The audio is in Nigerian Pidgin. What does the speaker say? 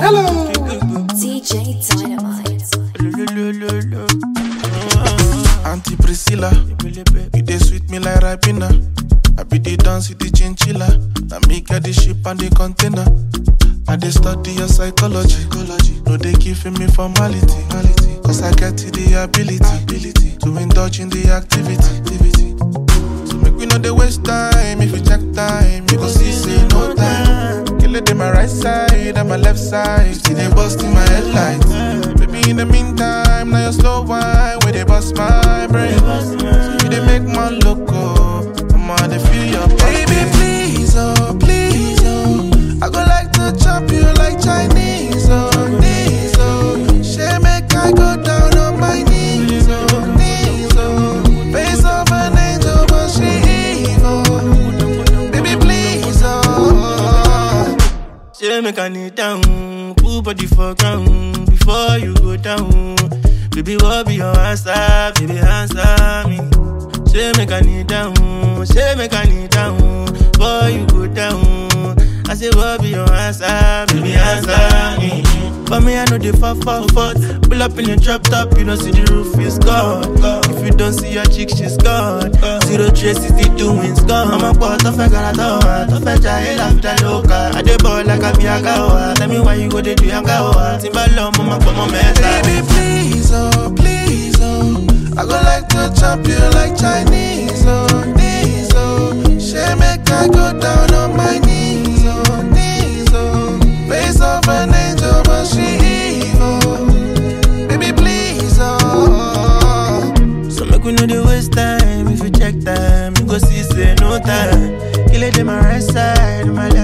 Hello. DJ Dynamite. Auntie Priscilla, you dey sweet me like Ribena. I be the dance with the chinchilla. Now me get the ship and the container. I dey study your psychology. No dey giving me formality. Cause I get the ability, to indulge in the activity. So make we no dey waste time. If you check time, you go see say no time. Kill it in my right side and my left side. See they bust in my headlights. Baby in the meantime, now you slow wine where they bust my brain. So you dey make man loco. I'ma dey feel your baby please oh please oh. I go like to chop you like Chinese oh knees oh. She make I go down on my knees oh knees oh. Face of an angel but she evil. Baby please oh. Say make I kneel down, put body for ground before you go down. Baby, what be your answer? Baby, answer me. Say make I kneel down, say make I kneel down before you go down. I say what be your answer? Baby, answer me. But me, I know the fuck, fuck, fuck. Pull up in your drop top, you don't see the roof is gone. If you don't see your chick, she's gone. Zero trace is the doings gone. I'm a part of a garatoa, to fetch a hell after loca. I dey ball like a biagawa. Tell me why you go dey do yangawa. Timbalo, mama, come on, meta. Baby, please, oh, please, oh. I go like to chop you like Chinese, oh, knees, oh. She make I go down on my knees, oh, knees, oh. Face of an angel, but she evil. Baby, please, oh. So make we know the waste time. If you check time, you go see say no time. Kill it in my right side, my left